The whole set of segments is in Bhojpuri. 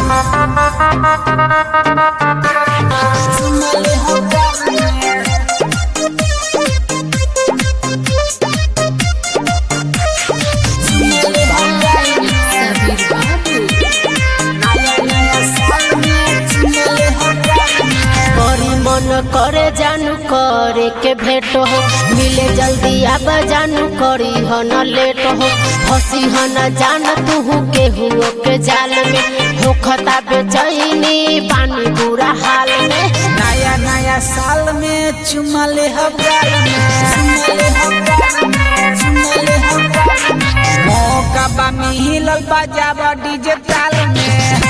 चुमले हो गाल में चुमले हो गाल में सबीर बाबू नया नया साल में चुमले हो गाल में बड़ी मन करे जानू करे के भेंट हो मिले जल्दी आब जानू करी हो न लेट हो फंसी हो न जान तू के हुओ के जाल में होखता बेचैनी पानी बुरा हाल में नया नया साल में चुमले हो गाल में चुमले हो गाल में चुमले हो गाल में मौका बा मिहिलल बजाब डीजे ताल में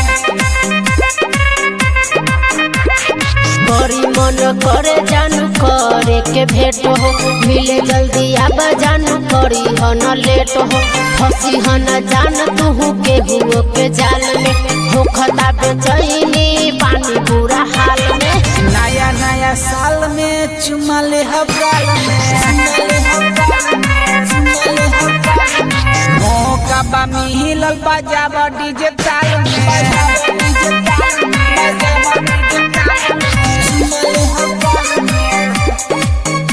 बड़ी मन करे जानू करे के भेंट हो मिले जल्दी आब जानू करी हो न लेट हो फंसी हो न जान तू के हुओ के जाल में होखता बेचैनी पानी बुरा हाल में नया नया साल में चुमले हो गाल में चुमले हो गाल में चुमले हो गाल में मौका बा मिहिलल बजाब डीजे ताल में बजाब डीजे ताल में बजाब डीजे ताल में चुमले हो गाल में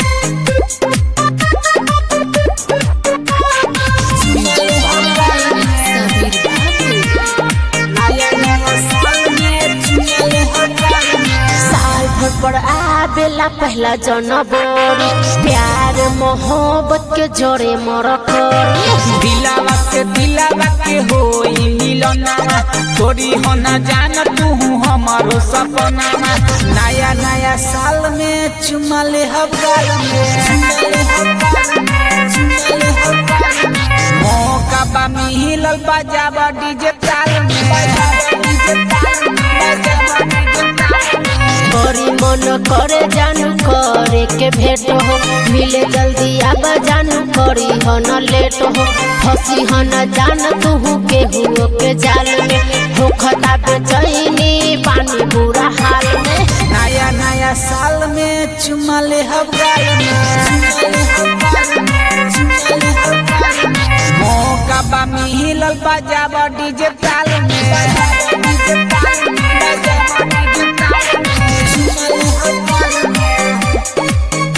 चुमले हो गाल में सबीर बाबू नया नया साल में चुमले हो गाल में साल भर पर आवेला पहला जनवरी प्यार मोहब्बत के जोड़े मर दिलावा से दिलावा के होई मिलनावा थोड़ी हो न जान तू हमारो सपनावा नया नया साल में चुमले हो गाल में चुमले हो गाल में चुमले हो गाल में मौका बा मिहिलल बजाब डीजे ताल में बजाब डीजे ताल में बजाब डीजे ताल में बड़ी मन करे जानू करे के भेंट हो मिले जल्दी आब जानू करी हो न लेट हो फंसी हो न जान तू के हुओ के जाल में होखता बेचैनी पानी बुरा हाल में नया नया साल में चुमले हो गाल में चुमले हो गाल में चुमले हो गाल में मौका बा मिहिलल बजाब डीजे ताल में बजाब डीजे ताल में बजाब डीजे ताल में चुमले हो गाल में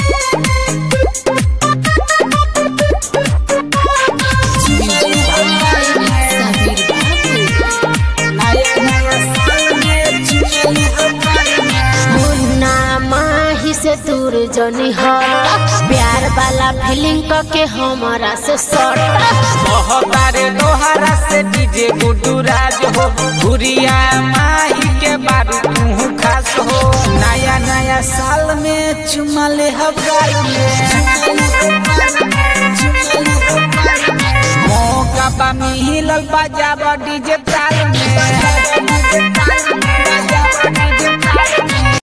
चुमले हो गाल में सबीर बाबू नया नया साल में चुमले हो गाल में मुन्ना माही से दूर जनी हट प्यार वाला फीलिंग के हमारा से सट मोहबारे लोहारा से डीजे गुड्डू राज हो गुड़िया माही के बारू तू खास हो नया नया साल में चुमले हो गाल में मौका बा मिहिलल बजाब डीजे ताल